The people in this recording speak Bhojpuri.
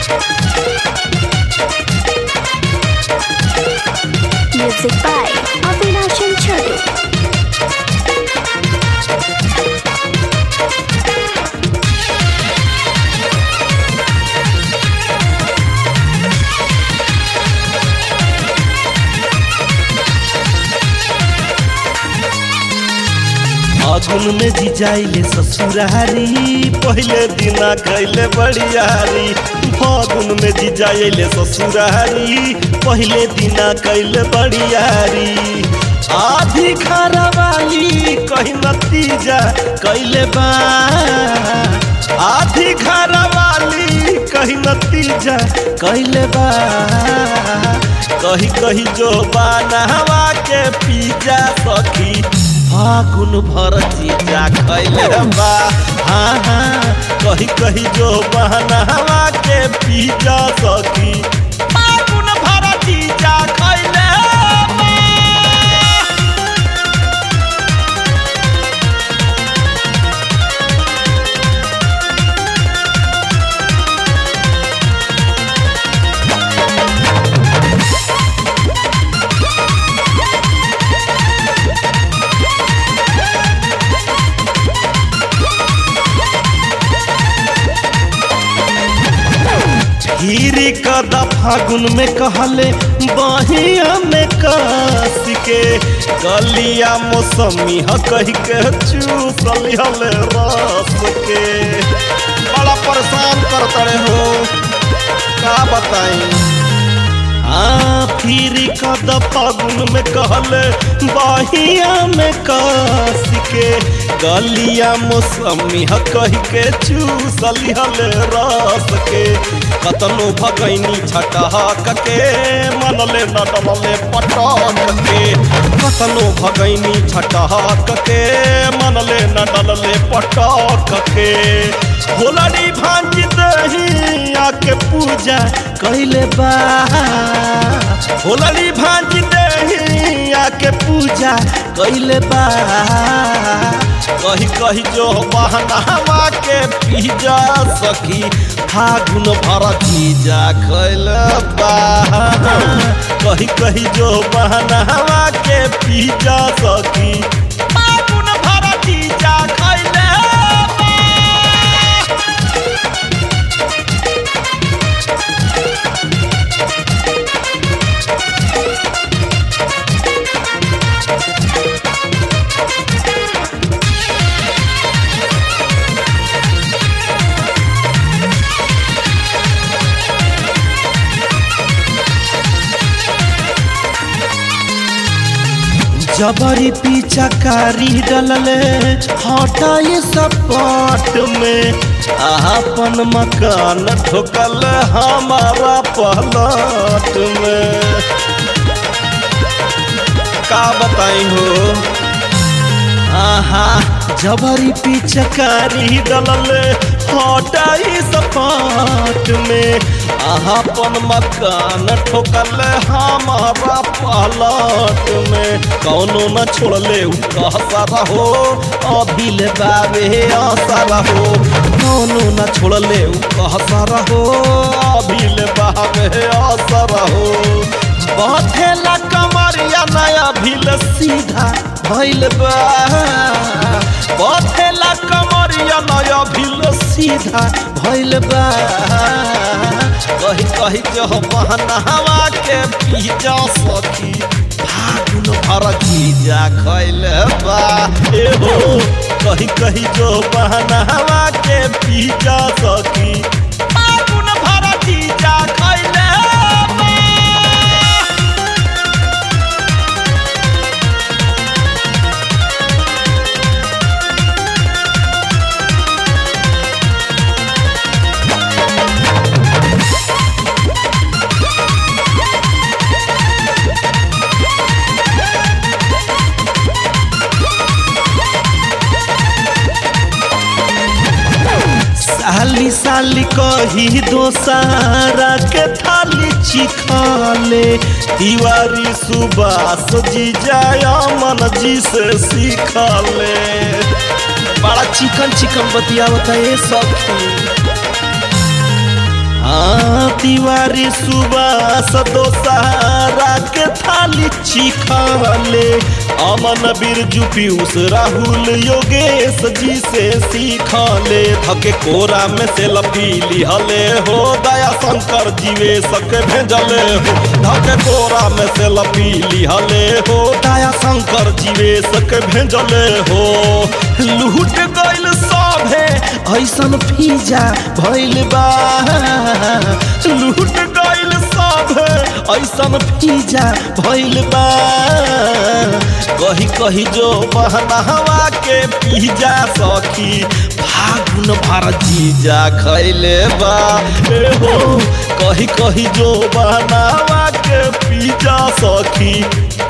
Music by Avinash and Chotu. फागुन में जी जाइले ससुरारी पहले दिना कैले बड़ियारी फागुन में जी जाइले ससुरारी पहले दिना कैले बड़ियारी आधी वाली कहीं नतीजा कैले बा आधी वाली कहीं नतीजा कैले बा कही कही जो बानहवा के पीजा सखी फागुन भर चीजा खैले बा हाँ हाँ कही कही जो बहनवा के पीजा सखी फागुन भर चीजा खैले बा हीरी कदा फागुन में कहले बहिया में कस के गलिया मौसमी ह कही के चूसली हले रस के बड़ा परेशान करतड़े हो का बताई हाँ फिर कद फागुन में कहले बहिया में कस के गलिया मौसमी ह कही के चूसली हले रस के कतनो भगैनी छटहक के मनले न डलले पटक के कतनो भगैनी छटहक के मनले न डलले पटक के होलड़ी भांज दही आके पूजा कैले बा होलड़ी भांज दही आके पूजा कैले बा कही कही जो बहनावा के पीजा सखी फागुन भर चीजा कैल बा कही कही जो बहनावा के पीजा सखी फागुन भर चीजा कैल बा जबरी पीछा कारी डलले हटाई सपाट में अपन मकान ठोकल हमारा पलट में का बताई हो आहा जबरी पिचकारी डलले हटाई सपाट में अपन मकान ठोकल हमारा पलट में कौनो न छोड़ले उ कहसा हो अभी ले बाबे असर हो कौनो न छोड़ले उ कहसा हो अभी ले बाबे असर हो बथेला कमरिया नया भील सीधा भइल बा बथेला कमरिया नया भील सीधा भइल बा कही कही जो बहनवा के पीजा सखी फागुन भर चीजा खैल बा ए हो कही कही जो बहनवा के पीजा सखी फागुन भर चीजा खैल बा साली साली कही दोसारा के थाली चिखाले तिवारी सुबास जी जाया मन जी से सीखले बड़ा चिकन चिकन बतियावता ये सखी हाँ तिवारी सुबास दोसारा के थाली चिखले अमन बिरजू पीयूष राहुल योगेश जी से सीखले थके कोरा में से लपीली हले हो दया शंकर जीवे सके भेजले हो धके कोरा में से लपीली हले हो दया शंकर जीवे सके भेजले हो लूट गइल सभे ऐसन फीजा भइल बा लूट गइल सभे ऐसन फीजा भइल बा कही कही जो बहनवा के पीजा सखी फागुन भर जीजा खैले बा ए हो कही कही जो बहनवा के पीजा सखी